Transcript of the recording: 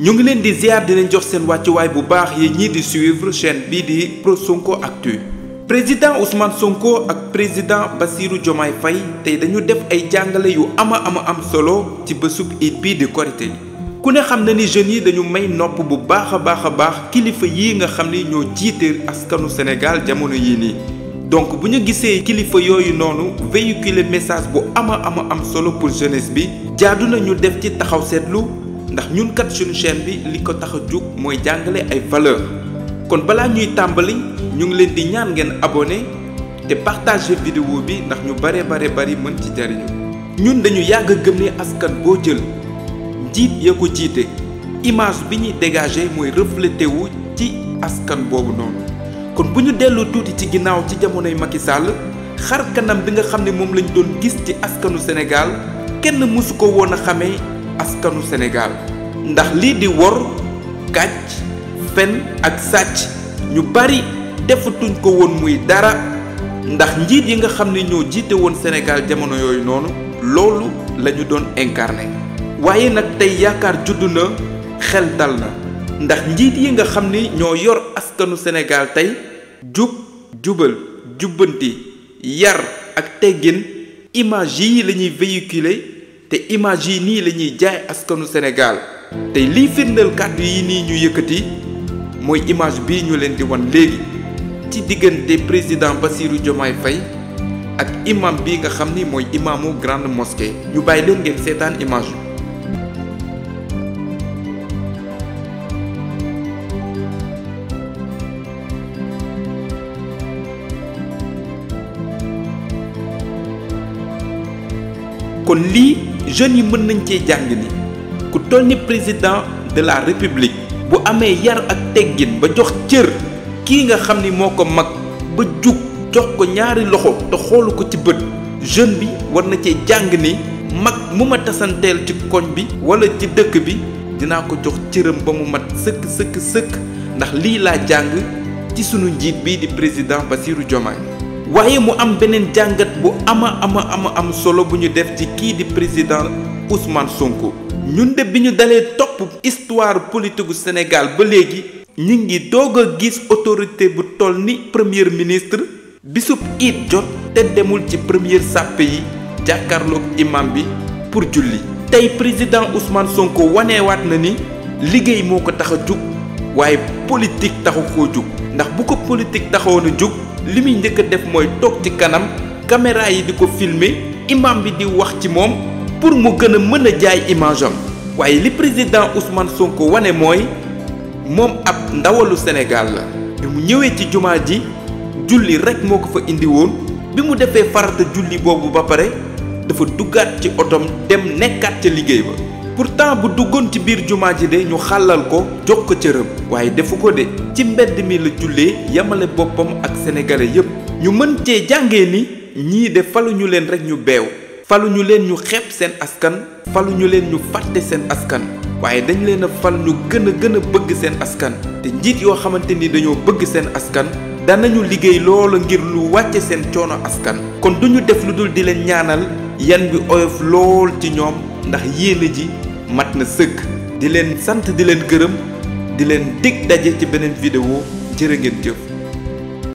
ñu ngi leen di ziar di leen jox seen wàccuwaay bu baax yi ñii di suivre chaîne bii di Pro Sonko Actu président Ousmane Sonko ak président Bassirou Diomaye Faye tey dañu def ay jàngale yu ama ama am solo ci bésub it bii di korité yi ku ne xam na ni jeunes yi dañu may nopp bu baax a baax a baax kilifa yii nga xam ni ñoo jiite askanu Sénégal jamono yii nii donc bu ñu gisee kilifa yooyu noonu véhiculer message bu ama ama am solo pour jeunesse bi jaadu na ñu def ci taxaw seetlu ndax ñun kat suñu chaîne bi li ko tax a jóg mooy jàngale ay valeur kon balaa ñuy tàmbali ñu ngi leen di ñaan ngeen abonné te partager vidéo bi ndax ñu bare bare bari mën ci jariñu ñun dañu yàgg a gëm ne askan boo jël njiit ya ko jiite image bi ñuy dégager mooy reflété wu ci askan boobu noonu kon bu ñu dellu tuuti ci ginnaaw ci jamonoy Macky Sall xar kanam bi nga xam ne moom lañ doon gis ci askanu Sénégal kenn mësu ko woon a xamee askanu Sénégal ndax lii di wor kàcc fen ak sàcc ñu bari defatuñ ko woon muy dara ndax njiit yi nga xam ne ñoo jiite woon Sénégal jamono yooyu noonu loolu la ñu doon incarné waaye nag tey yaakaar juddu na xel dal na ndax njiit yi nga xam ni ñoo yor askanu Sénégal tey jub jubal jubbanti yar ak teggin image yii la ñuy véhiculer te image yi nii la ñuy jaay askanu Sénégal tey liy firndeel kàddu yi nii ñu yëkkati mooy image bii ñu leen di wan léegi ci diggante président Bassirou Diomaye Faye ak imam bi nga xam ni mooy imaamu grande mosquée ñu bàyyi leen ngeen seetaan image bi. kon lii jeunes yi mën nañ cee jàng ni ku toll ni président de la république bu amee yar ak teggin ba jox cër kii nga xam ni moo ko mag ba jug jox ko ñaari loxo te xoolu ko ci bët jeune bi war na cee jàng ni mag mu ma tasanteel ci koñ bi wala ci dëkk bi dinaa ko jox cëram ba mu mat sëkk sëkk sëkk ndax lii laa jàng ci sunu njiit bii di président Bassirou Diomaye waaye mu am beneen jàngat bu ama ama ama am solo bu ñu def ci kii di président Ousmane Sonko ñun de bi ñu dalee topp histoire politique gu Sénégal ba léegi ñu ngi doog a gis autorité bu toll ni premier ministre bisub it jot te demul ci première sàppe yi jàkkaarloog imam bi pour julli tey président Ousmane Sonko waneewaat na ni liggéey moo ko tax a jug waaye politique taxu koo jug ndax bu ko politique taxawoon a jug li muy njëkk a def mooy toog ci kanam caméra yi di ko filmer imam bi di wax ci moom pour mu gën a mën a jaay image am waaye li président Ousmane Sonko wane mooy moom ab ndawalu Sénégal la bi mu ñëwee ci jumaa ji julli rek moo ko fa indi woon bi mu defee farata julli boobu ba pare dafa duggaat ci otom dem nekkaat ca liggéey ba pourtant bu duggoon ci biir jumaa ji de ñu xàllal ko jox ko cëram waaye defu ko de ci mbedd mi la jullee yamale boppam ak sénégalais yépp ñu mën cee jàngee ni ñii de faluñu leen rek ñu beew faluñu leen ñu xeeb seen askan faluñu leen ñu fàtte seen askan waaye dañ leen a fal ñu gën a gën a bëgg seen askan te njiit yoo xamante ni dañoo bëgg seen askan danañu liggéey loola ngir lu wàcce seen coono askan kon duñu def lu dul di leen ñaanal yan bi oyof lool ci ñoom ndax yéene ji mat na sëkk di leen sant di leen gërëm di leen dig daje ci beneen vidéo jërë ngeen jëf